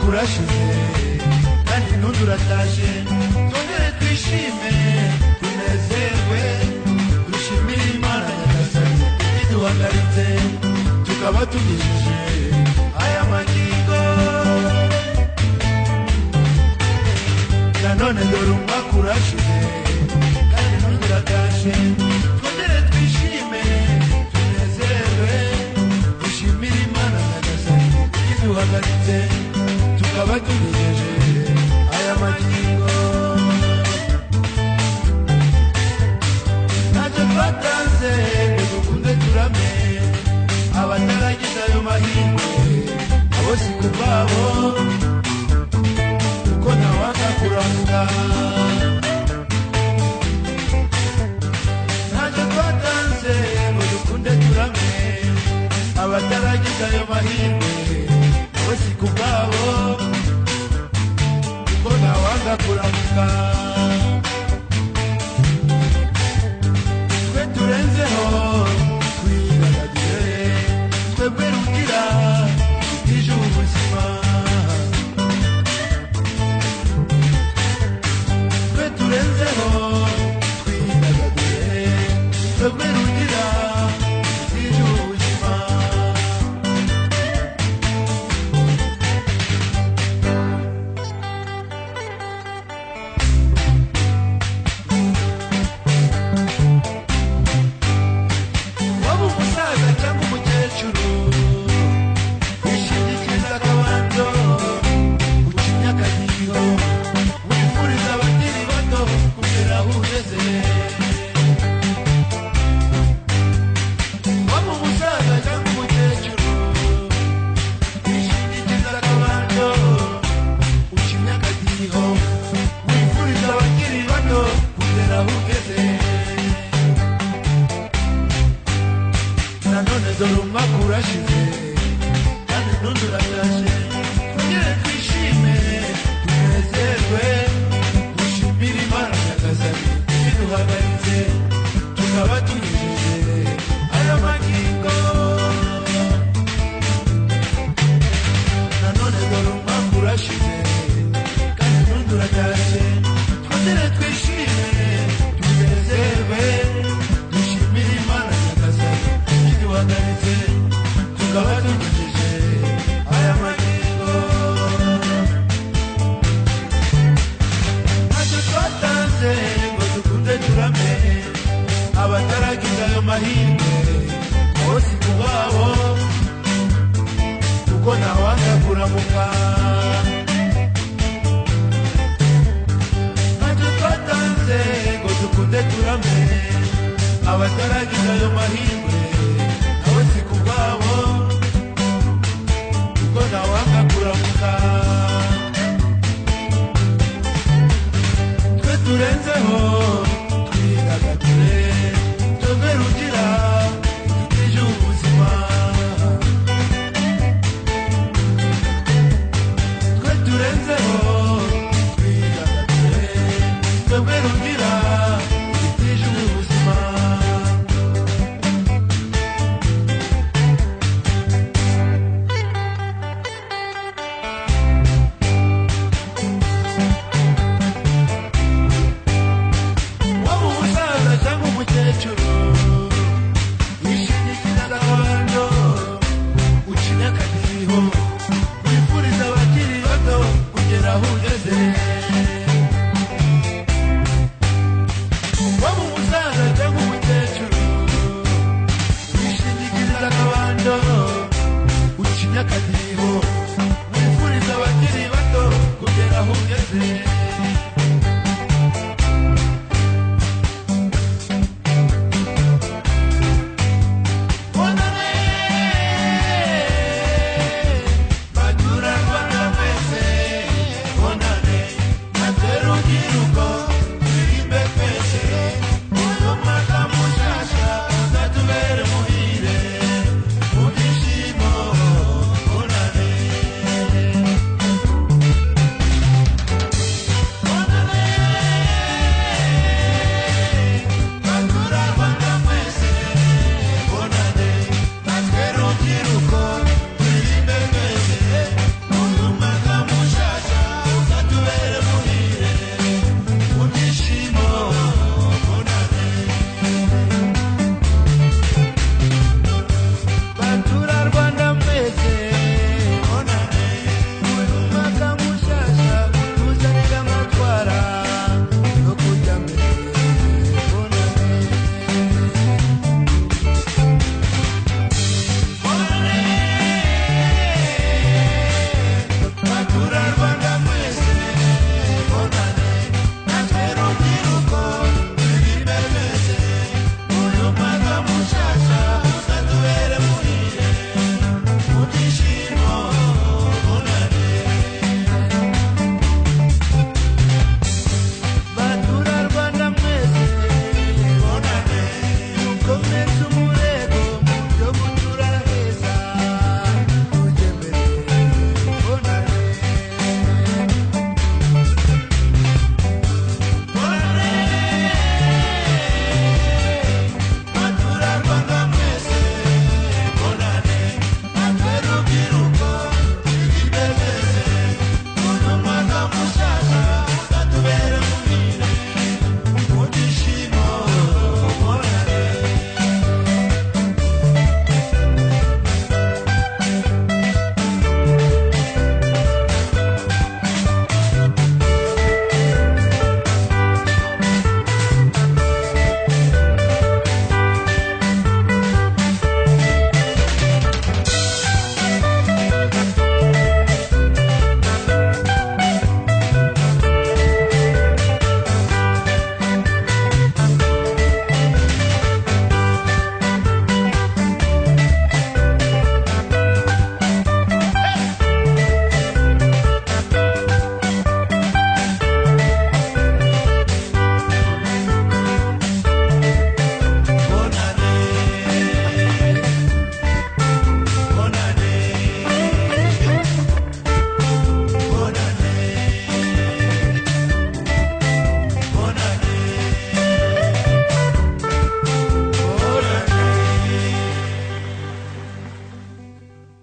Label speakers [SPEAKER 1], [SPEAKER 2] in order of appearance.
[SPEAKER 1] urashize kandi n'undi uratashye twongere twishime tunezerwe dushimire imana nyagasani iduhagaritse tukaba tugejeje aya magingo nanone dore umwaka urashize kandi n'undi uratashye twongere twishime tunezerwe dushimire imana nyagasani iduhagaritse tukaba tugejeje aya magingo ntacyo twatanze dukunze turame abataragize ayo mahirwe abo si ku bwabo kuko ntawanga kuramuka ntacyo twatanze ngo dukunde turame abataragize ayo mahirwe abo si ku bwabo kuko ntawanga kuramuka twe turenzeho twidagadure twebwe rugira twitije ubuzima twe turenzeho twidagadure twebwe rugira twitije ubuzima waba umusaza cyangwa umukecuru wishingikiriza akabando uca imyaka giriho wifuriza abakiri bato kugera aho ugeze waba umusaza cyangwa umukecuru wishingikiriza akabando uca imyaka giriho wifuriza abakiri bato kugera aho ugeze nanone dore umwaka urashize kandi n'undi uratashe twongere twishime tunezerwe dushimire imana nyagasani ibiduhagaritse tukaba tunyujije aya magingo nanone dore umwaka urashize kandi n'undi uratashe twongere twishime tunezerwe dushimire imana nyagasani iduhagaritse tukaba tunyujije aya magingo ntacyo twatanze ngo dukunde turame abataragize ayo mahirwe bose ku babo kuko ntawanga kuramuka ntacyo twatanze ngo dukunde turame abataragize ayo mahirwe nabo si ku bwabo kuko ntawanga kuramuka twe turenzeho twidagadure twebwe rugira twitije ubuzima twe turenzeho twidagadure twebwe rugira twitije ubuzima waba umusaza cyangwa umukecuru wishingikiriza agahando uca imyaka kiriho wifuriza abakiri bato kugera aho ugeze waba umusaza cyangwa umukecuru wishingikiriza agahando uca imyaka kiriho wifuriza abakiri bato kugera aho ugeze